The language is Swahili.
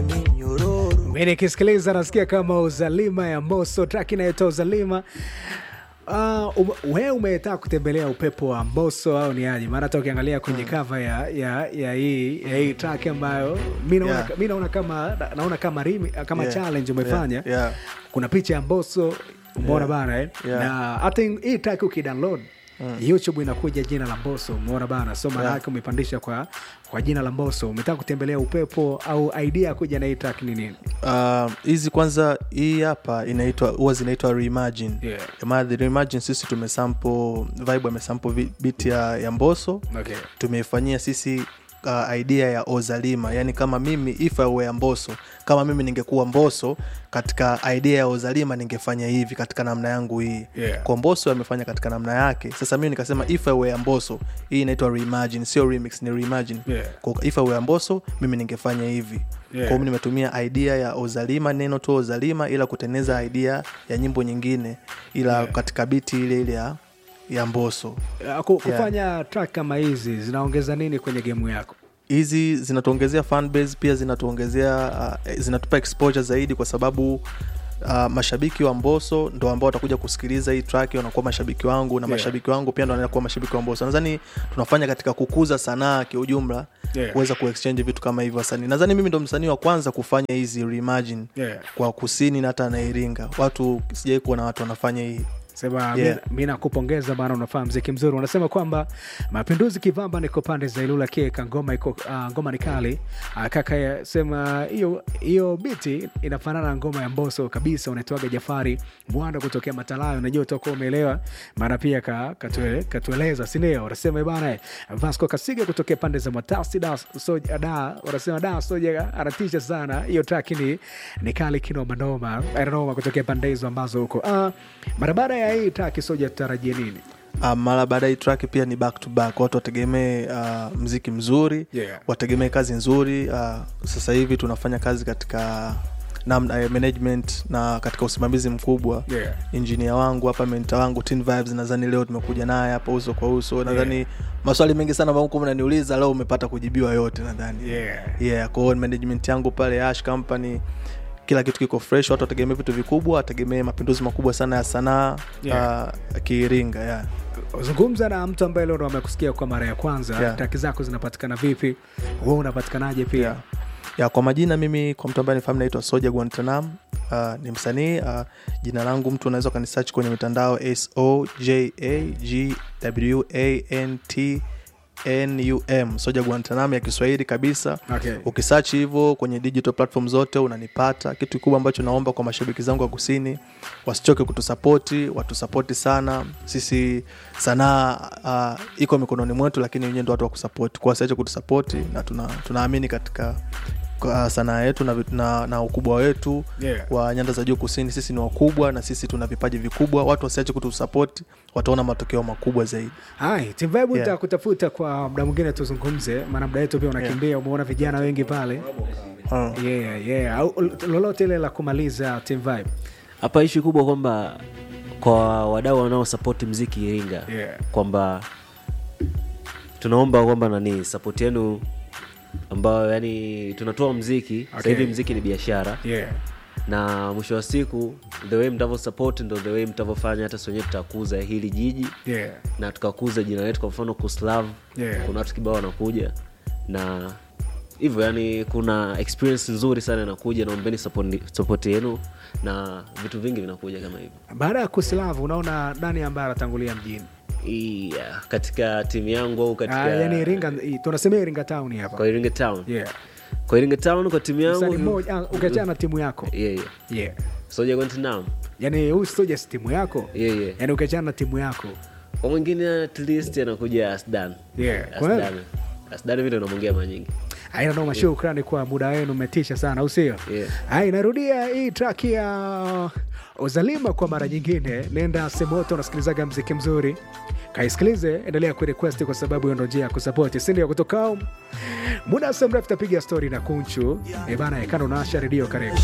kwenye minyororo mi nikisikiliza nasikia kama uzalima ya moso track inayotoa uzalima Uh, um, we umetaka kutembelea upepo wa mboso au ni aje maana hata ukiangalia kwenye kava ya, ya, ya hii ya hii track ambayo mi naona, Yeah. mi naona kama naona kama rimi, kama Yeah. challenge umefanya Yeah, yeah. kuna picha ya mboso umeona Yeah. bana eh? Yeah. na hata hii track ukidownload youtube inakuja jina la mboso umeona bana so maana Yeah. yake umepandisha kwa kwa jina la mboso umetaka kutembelea upepo au idea ya kuja na hii track ni nini Uh, hizi kwanza hii hapa inaitwa huwa zinaitwa reimagine Yeah. maana the reimagine sisi tumesample vibe amesample vi- beat ya, ya mboso okay. tumeifanyia sisi uh, idea ya ozalima yani kama mimi if I were mboso kama mimi ningekuwa mboso katika idea ya ozalima ningefanya hivi katika namna yangu hii Yeah. kwa mboso amefanya katika namna yake sasa mimi nikasema if I were mboso hii inaitwa reimagine sio remix ni reimagine Yeah. kwa if I were mboso mimi ningefanya hivi Yeah. kwa hiyo nimetumia idea ya ozalima neno tu ozalima ila kutengeneza idea ya nyimbo nyingine ila Yeah. katika biti ile ile ya, ya mboso Uh, ku- kufanya track kama hizi zinaongeza nini kwenye gemu yako hizi zinatuongezea fan base pia zinatuongezea uh, zinatupa exposure zaidi kwa sababu uh, mashabiki wa mboso ndo ambao watakuja kusikiliza hii track wanakuwa mashabiki wangu na Yeah. mashabiki wangu pia ndo wanaenda kuwa mashabiki wa mboso nadhani tunafanya katika kukuza sanaa kiujumla Yeah. kuweza kuexchange vitu kama hivyo wasanii nadhani mimi ndo msanii wa kwanza kufanya hizi reimagine Yeah. kwa kusini na hata na iringa watu sijai kuona watu wanafanya hii sema Yeah. mi- mi nakupongeza bana unafaa mziki mzuri unasema kwamba mapinduzi kivamba niko pande za ilula keka ngoma iko uh, ngoma ni kali uh, kaka ya- sema hiyo hiyo biti inafanana na ngoma ya mboso kabisa unaitwaga jafari mwanda kutokea matalayo unajua utakuwa umeelewa maana pia ka, katue, katueleza sindio unasema bana vasco kasiga kutokea pande za matasi da soja da unasema da soja anatisha sana hiyo track ni, ni kali kinomanoma noma kutokea pande hizo ambazo huko uh, mara baada ya hii track soja tutarajie nini Uh, mara baada ya hii track pia ni back to back watu wategemee uh, mziki mzuri Yeah. wategemee kazi nzuri uh, sasa hivi tunafanya kazi katika namna uh, management na katika usimamizi mkubwa Yeah. injinia wangu hapa menta wangu Teen vibes nadhani leo tumekuja naye hapa uso kwa uso nadhani maswali mengi sana ambayo mko mnaniuliza leo umepata kujibiwa yote nadhani Yeah. yeah, kwa hiyo management yangu pale ash company kila kitu kiko fresh watu wategemee vitu vikubwa wategemee mapinduzi makubwa sana ya sanaa Yeah. uh, kiiringa yeah. zungumza na mtu ambaye leo ndo amekusikia kwa mara ya kwanza Yeah. traki zako zinapatikana vipi hu unapatikanaje pia yeah. ya kwa majina mimi kwa mtu ambaye nifahamu naitwa soja guantanam uh, ni msanii uh, jina langu mtu unaweza ukanisearch kwenye mitandao sojagwantnum soja guantanam ya kiswahili kabisa Okay. ukisearch hivyo kwenye digital platform zote unanipata kitu kikubwa ambacho naomba kwa mashabiki zangu wa kusini wasichoke kutusapoti watusapoti sana sisi sanaa uh, iko mikononi mwetu lakini wenyewe ndo watu wa kusapoti kwa wasiache kutusapoti na tuna, tunaamini katika uh, sanaa yetu na, vit- na, na ukubwa wetu Yeah. wa nyanda za juu kusini sisi ni wakubwa na sisi tuna vipaji vikubwa watu wasiache kutusapoti wataona matokeo makubwa zaidi hai timvibe Yeah. nitakutafuta kwa muda mwingine tuzungumze maana muda wetu pia unakimbia umeona vijana wengi pale uh. yeah, yeah. Au, lolote ile la kumaliza team vibe hapa ishi kubwa kwamba kwa wadau wanaosapoti mziki iringa Yeah. kwamba tunaomba kwamba nani sapoti yenu ambayo yani tunatoa mziki okay. Okay. hivi mziki ni biashara yeah. na mwisho wa siku the way mtavyo support ndo the way mtavyofanya hata wenyewe tutakuza hili jiji Yeah. na tukakuza jina letu kwa mfano kuslav Yeah. kuna watu kibao wanakuja na hivyo yani kuna experience nzuri sana inakuja naombeni support yenu na vitu vingi vinakuja kama hivyo baada ya kuslavu unaona nani ambaye anatangulia mjini yeah, katika timu yangu au katika Ah, yani iringa tunasemea iringa town hapa kwa iringa town yeah. kwa iringa town kwa timu Msanii yangu mmoja ah, ukiachana na timu yako yeah, yeah. yeah. soja guantanamo yani huyu soja si timu yako yeah, yeah. yani ukiachana na timu yako kwa mwingine at least anakuja asdan Yeah, kweli. asdan asdan vile unamwongea mara nyingi aina noma shukrani kwa muda wenu umetisha sana au sio Yeah. Hai, narudia hii track ya uzalima kwa mara nyingine nenda semoto unasikilizaga mziki mzuri kaisikilize endelea kurequest kwa sababu hiyo ndo njia ya kusapoti sindio kutoka home. muda si mrefu tapiga stori na kunchu ebana ekano naasha redio karibu